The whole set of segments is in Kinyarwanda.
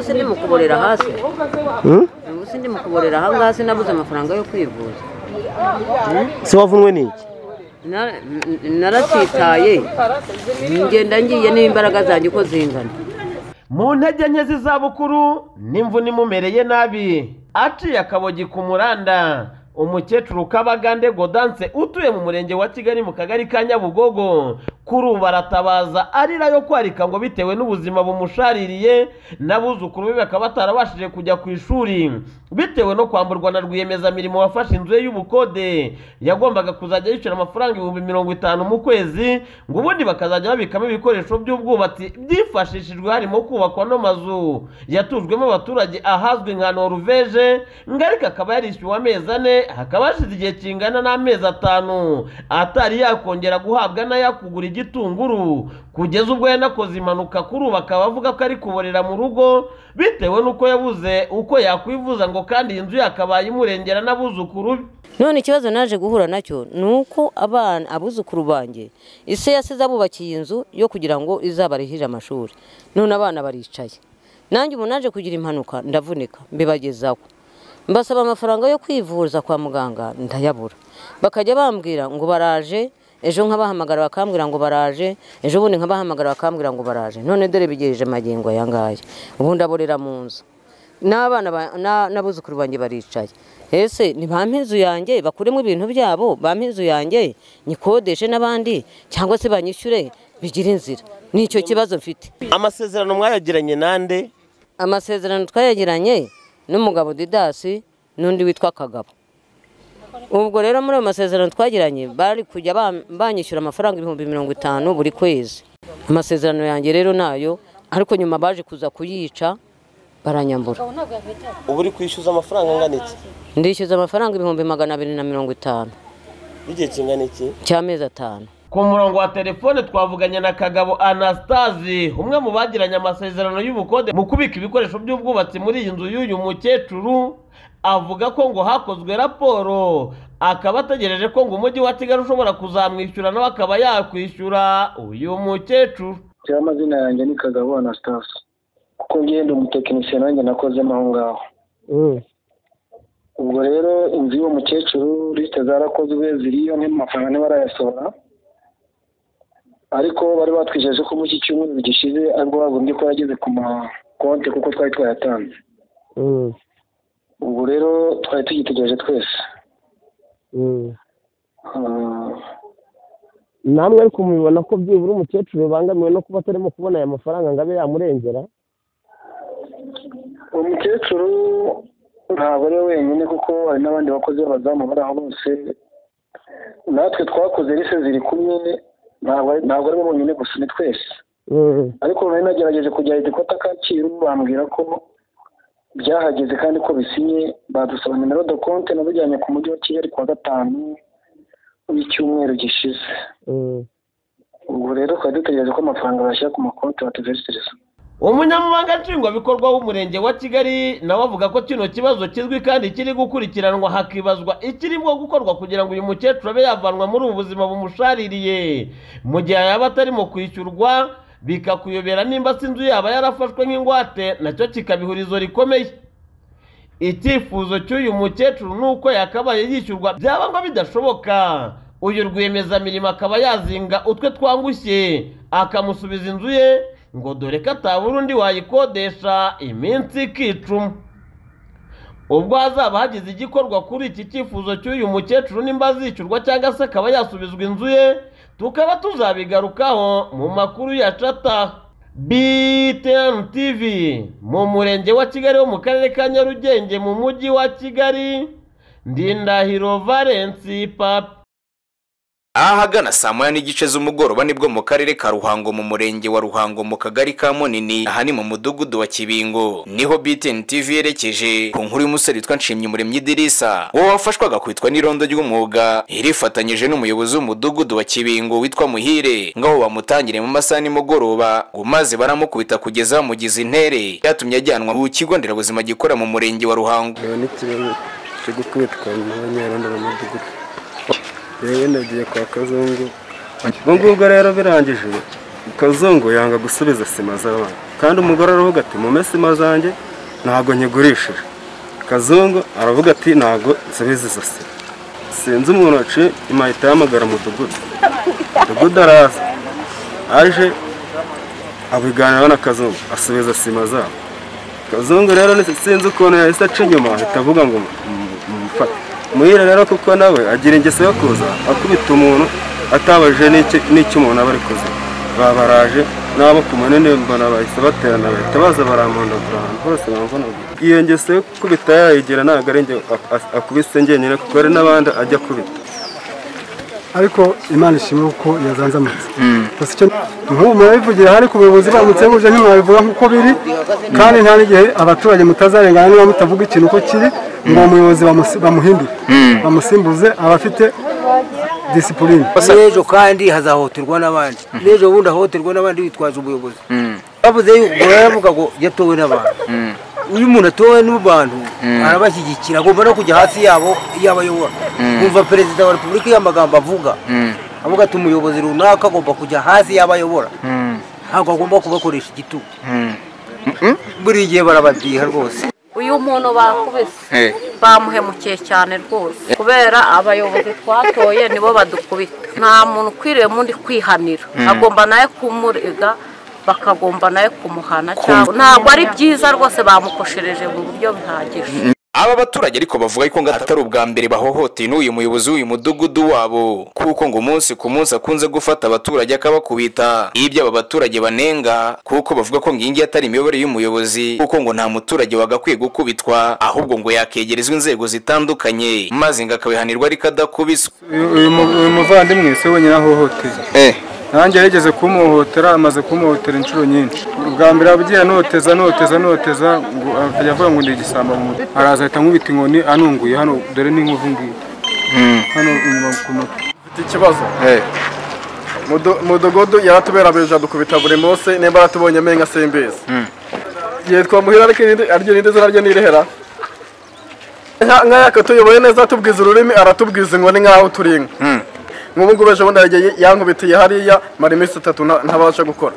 se ndi mu kuborera hasi Hmm? ubu se ndi mu kuborera aha ngaha sinabuze amafaranga yo kwivuza se wavunwe n'iki Na- n- naratsitaye ngenda ngiye n'imbaraga zanjye uko zingana mu ntege nke z'izabukuru n'imvune imumereye nabi aciye akabogi ku muranda umukecuru kabagande godanse utuye mu murenge wa kigali mu kagari ka nyabugogo kuri ubu aratabaza arira yo kwarika ngo bitewe n'ubuzima bumushaririye n'abuzukuru be bakaba batarabashije kujya ku ishuri bitewe no kwamburwa na rwiyemezamirimo wafashe inzu ye y'ubukode yagombaga kuzajya yishyura amafaranga ibihumbi mirongo itanu mu kwezi ngo ubundi bakazajya babikamo ibikoresho by'ubwubatsi byifashishijwe harimo kubakwa no mazu yatujwemo abaturage ahazwi nka noruveje ngarika akaba yarishyuwe amezi ane hakaba hashize igihe kingana n'amezi atanu atari yakongera guhabwa n'ayo kugura igitunguru kugeza ubwo yanakoze impanuka kuri ubu akaba avuga ko ari kuborera mu rugo bitewe n'uko yabuze uko yakwivuza ngo kandi iyi nzu yakabaye imurengera n'abuzukuru be none ikibazo naje guhura nacyo ni uko abana abuzukuru banjye ise yasize abubakiye inzu yo kugira ngo izabarihire amashuri none abana baricaye nanjye ubu naje kugira impanuka ndavunika mbibagezaho mbasaba amafaranga yo kwivuza kwa muganga ndayabura bakajya bambwira ngo baraje ejo nkabahamagara bakambwira ngo baraje ejo bundi nkabahamagara bakambwira ngo baraje none dore bigejeje magingo aya ngaya ubu ndaborera mu nzu n'abana ba- na- n'abuzukuru banjye baricaye ese ntibampe inzu yanjye bakuremo ibintu byabo bampe inzu yanjye nyikodeshe n'abandi cyangwa se banyishyure bigire inzira nicyo kibazo mfite amasezerano mwayagiranye nande amasezerano twayagiranye n'umugabo didasi n'undi witwa kagabo ubwo rero muri ayo masezerano twagiranye bari kujya bam- banyishyura amafaranga ibihumbi mirongo itanu buri kwezi amasezerano yanjye rero nayo ariko nyuma baje kuza kuyica baranyambura ubu uri kwishyuza amafaranga angana iki ndishyuza amafaranga ibihumbi magana abiri na mirongo itanu y'igihe kingana iki cy'amezi atanu ku murongo wa telefone twavuganye na kagabo anastasi umwe mu bagiranye amasezerano y'ubukode mu kubika ibikoresho by'ubwubatsi muri iyi nzu y'uyu mukecuru avuga ko ngo hakozwe raporo akaba ategereje ko ngo umujyi wa kigali ushobora kuzamwishyura nawe akaba yakwishyura uyu mukecuru rero amazina yanjye ni kagabo anastase kuko ngenda umutekinisiye nanjye nakozemo aho ngaho Mm. ubwo rero inzu y'uwo mukecuru lisite zarakozwe ziriyo n'amafaranga ntibarayasohora ariko bari batwijeje ko muri iki cyumweru gishize aribwo bagombye ko yageze ku makonti kuko twari twayatanze Mm. ubwo rero twari tugitegereje twese Mm. Ah, namwe ariko mubibona ko byibura umukecuru bangamiwe no kuba atarimo kubona aya mafaranga ngo abe yamurengera uwo mukecuru ntabwo ari we wenyine kuko hari n'abandi bakozi b'abazamu bari aho bose natwe twakoze lise ziri kumwe ntabwo ari- ntabwo ari bo bonyine gusa ni twese Mm. ariko nari nagerageje kujya igikota kacyiru bambwira ko byahageze kandi ko bisinye badusaba nimero do konte nabijyanye ku mujyi wa kigali kuwa gatanu w'icyumweru gishize Mm. ubwo rero twari dutegereje ko amafaranga bashyira ku makonti batuversereza umunyamabanga nshingwabikorwa w'umurenge wa kigali nawe avuga ko kino kibazo kizwi kandi kiri gukurikiranwa hakibazwa ikirimo gukorwa kugira ngo uyu mukecuru abe yavanwa muri ubu buzima bumushaririye mu gihe yaba atarimo kwishyurwa bikakuyobera nimba se inzu yaba yarafashwe nk'ingwate nacyo kikabihurizo rikomeye icyifuzo cy'uyu mukecuru ni uko yakabaye yishyurwa byaba ngo bidashoboka uyu rwiyemezamirimo akaba yazinga utwe twangushye akamusubiza inzu ye ngo dore ko atabura undi wayikodesha iminsi ikicuma ubwo hazaba hagize igikorwa kuri iki cyifuzo cy'uyu mukecuru nimba azishyurwa cyangwa se akaba yasubizwa inzu ye tukaba tuzabigarukaho mu makuru ya cata BTN TV mu murenge wa Kigali wo mu karere ka Nyarugenge mu mujyi wa Kigali Ndindahiro Valence Papa ahagana saa moya n'igice z'umugoroba nibwo mu karere ka ruhango mu murenge wa ruhango mu kagari ka munini aha ni mu mudugudu wa kibingo niho btn tv yerekeje ku nkuru y'umusore witwa nshimyumuremyi idirisa uwo wafashwe agakwitwa n'irondo ry'umwuga irifatanyije n'umuyobozi w'umudugudu wa kibingo witwa muhire ngaho bamutangire mu masaha nimugoroba ngo maze baramukubita kugeza bamugize intere byatumye ajyanwa mu kigo nderabuzima gikora mu murenge wa ruhango ndaba n'ikibazo cyo gukubitwa n'abanyarondo mu mudugudu rero nagiye kwa kazungu ubwo ngubwo rero birangije kazungu yanga gusubiza sima z'abana kandi umugore aravuga ati mume sima zanjye ntabwo nyigurishije kazungu aravuga ati ntabwo nsubiza izo sima sinzi umuntu waciye imahita yahamagara umudugudu umudugudu araza aje abiganiraho na kazungu asubiza sima zabo kazungu rero ni- sinzi ukuntu yahise aca inyuma ahita avuga ngo mu- mumufate muhire rero kuko nawe agira ingeso yo kuza akubita umuntu atabajije n'iki- n'icyo umuntu aba ari kuzi babaraje n'abo ku munini mbona bahise baterana bahita baza baramundagura ahantu hose bamvunaguye iyo ngeso yo gukubita yayigira ntabwo ari njye ak- ak- akubise njyenyine kuko hari n'abandi ajya akubita ariko imana ishimwe kuko yazanzamutse gusa icyo nk'ubu murabivugira hano ku buyobozi bamutse buje ntimwabivuga nk'uko biri kandi nta n'igihe abaturage mutazarengana niba mutavuga ikintu uko kiri ngo uwo muyobozi bamusi- bamuhindure bamusimbuze aba afite disipurine n'ejo kandi hazahoterwa n'abandi n'ejo bundi ahohoterwa n'abandi bitwaje ubuyobozi bavuze yuko baravuga ngo yatowe n'abantu uyu muntu atowe n'abantu arabashyigikira agomba no kujya hasi yabo iyo abayobora kumva perezida wa repubulika iyo amagambo avuga avuga ati umuyobozi runaka agomba kujya hasi yabo ayobora ntabwo agomba kubakoresha igitugu buri gihe barabadiha rwose uyu muntu bakubise bamuhemukiye cyane rwose kubera abayobozi twatoye nibo badukubita nta muntu ukwiriye mundi kwihanira agomba nawe kumurega bakagomba nawe kumuhana cyangwa ntabwo ari byiza rwose bamukoshereje mu buryo bihagije aba baturage ariko bavuga ko ngo atari ubwa mbere bahohoteye n'uyu muyobozi w'uyu mudugudu wabo kuko ngo umunsi ku munsi akunze gufata abaturage akabakubita ibyo aba baturage banenga kuko bavuga ko ngo iyi ngiyi atari imiyoborere y'umuyobozi kuko ngo nta muturage wagakwiye gukubitwa ahubwo ngo yakegerezwa inzego zitandukanye maze ngo akabihanirwa ariko adakubiswe uyu uyu mu- uyu muvandimwe si we wenyine ahohoteye nanjye yigeze kumuhohotera amaze kumuhotera inshuro nyinshi ubwa mbere abugiye anoteza anoteza anoteza ngo akajya avuga ngo ni igisambo mu mutwe araza ahita ankubita inkoni anunguye hano dore n'inkovu ngiyi hano inyuma ku mutwe Mfite ikibazo Mudo- mudogodo yaratuberabeje adukubita buri munsi nimba aratubonye amenyo simbizi yitwa muhira ariko irindi- aryo irindi zina rye nirihera nk'ayaka tuyoboye neza atubwiza ururimi aratubwiza inkoni nk'aho turi inka nk'ubu ngubu ejo bundi yagiye yankubitiye hariya mara iminsi itatu nta- ntabasha gukora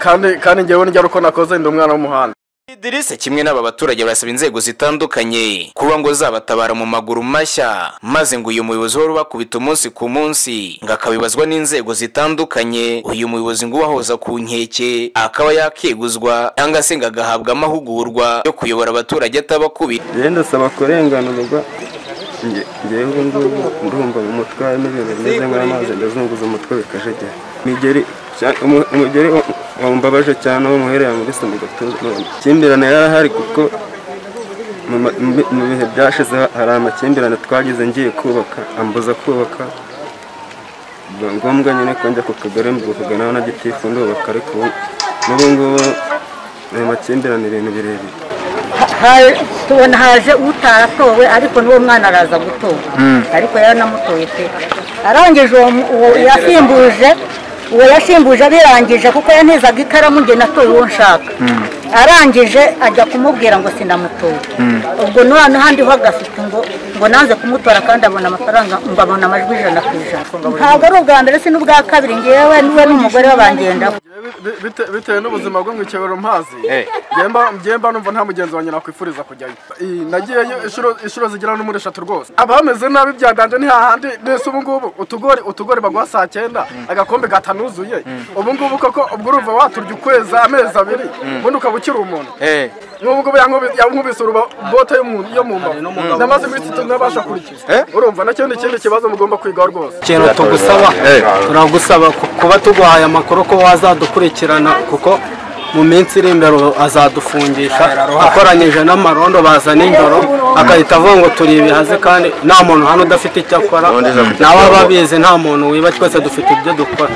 kandi kandi njyewe nijya uko nakoze ndi umwana w'umuhanda Idirisa kimwe n'aba baturage barasaba inzego zitandukanye kuba ngo zabatabara mu maguru mashya maze ngo uyu muyobozi wari ubakubita umunsi ku munsi ngo akabibazwa n'inzego zitandukanye uyu muyobozi ngo ubahoza ku nkeke akaba yakeguzwa cyangwa se ngo agahabwa amahugurwa yo kuyobora abaturage atabakubita rero ndasaba kurenganurwa nge- ngewe ubu ngubu ndumva mu mutwe harimo ibintu bimeze nk'amazi ndazunguza umutwe bikajegera imigeri cya- umu- umugeri wa- wambabaje cyane uwo muhera yamubise mu gatuza amakimbirane yarahari kuko mu ma- mu bi- mu bihe byashize hari amakimbirane twagize ngiye kubaka ambuza kubaka biba ngombwa nyine ko njya ku kagari mvuga nawe na gitifu ndubaka ariko ubu- n'ubu ngubu ayo makimbirane ibintu birebire tubona haje utaratowe ariko n'uwo mwana araza gutora ariko yaranamutoye pe arangije uwo mu- uwo yasimbuje uwo yasimbuje abirangije kuko yantezaga ikaramu nge natoye uwo nshaka arangije ajya kumubwira ngo sinamutoye ubwo noneho andiho agafite ngo ngo nanze kumutora kandi abona amafaranga ngo abona amajwi ijana ku ijana ntabwo ari ubwa mbere si n'ubwa kabiri ngewe niwe n'umugore we bangendaho Bite- bite- bitewe n'ubuzima bwo mu ikebero mpazi Njyemba- njyemba numva nta mugenzi wanjye nakwifuriza kujyayo Iyi, nagiyeyo inshuro inshuro zigera no muri eshatu rwose abameze nabi byaganje ni hahandi nese ubu ngubu utugori utugori baguha saa cyenda agakombe gatanuzuye ubu ngubu koko ubwo urumva waturya ukwezi amezi abiri ubundi ukaba ukiri umuntu n'ubu ngubu yankubi- yankubise uruba bote yo mu yo mu mbavu namaze iminsi itatu ntabasha kurya urumva nacyo ni ikindi kibazo mugomba kwigaho rwose ikintu tugusaba turagusaba ku- kuba tuguhaye amakuru ko wazadukurikirana kuko mu minsi iri imbere ubu azadufungisha akoranyije n'amarondo baza nijoro agahita avuga ngo turi ibihazi kandi nta muntu hano udafite icyo akora nawe aba abizi nta muntu wiba twese dufite ibyo dukora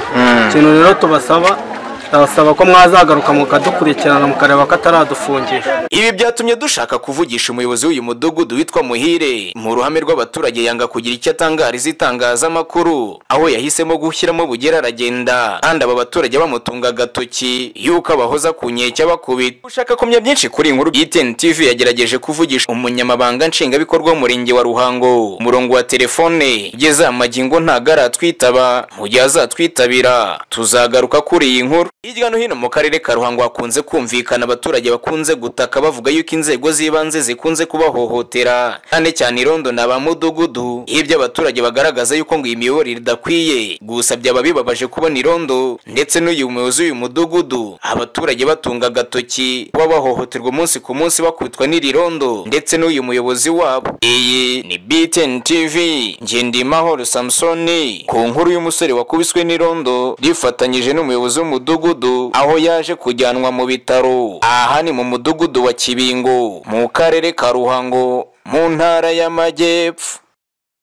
ikintu rero tubasaba ndabasaba ko mwazagaruka mukadukurikirana mukareba ko ataradufungira ibi byatumye dushaka kuvugisha umuyobozi w'uyu mudugudu witwa muhire mu ruhame rw'abaturage yanga kugira icyo atangariza itangazamakuru aho yahisemo gushyiramo bugera aragenda kandi aba baturage bamutunga agatoki yuko abahoza ku nkeke abakubita ushaka kumenya byinshi kuri iyi nkuru btn tv yagerageje kuvugisha umunyamabanga nshingwabikorwa w'umurenge wa ruhango umurongo wa telefone ugeze aya magingo ntagaratwitaba mu gihe azatwitabira tuzagaruka kuri iyi nkuru hirya no hino mu karere ka ruhango hakunze kumvikana abaturage bakunze gutaka bavuga yuko inzego z'ibanze zikunze kubahohotera cyane cyane irondo na ba mudugudu ibyo abaturage bagaragaza yuko ngo iyi miyoborere idakwiye gusa byaba bibabaje kubona irondo ndetse n'uyu muyobozi w'uyu mudugudu abaturage batunga agatoki kuba bahohoterwa umunsi ku munsi bakubitwa n'iri rondo ndetse n'uyu muyobozi wabo iyi ni btn tv ngendimahoro samusoni ku nkuru y'umusore wakubiswe n'irondo rifatanyije n'umuyobozi w'umudugudu aho yaje kujyanwa mu bitaro aha ni mu mudugudu wa kibingo mu karere ka ruhango mu ntara y'amajyepfo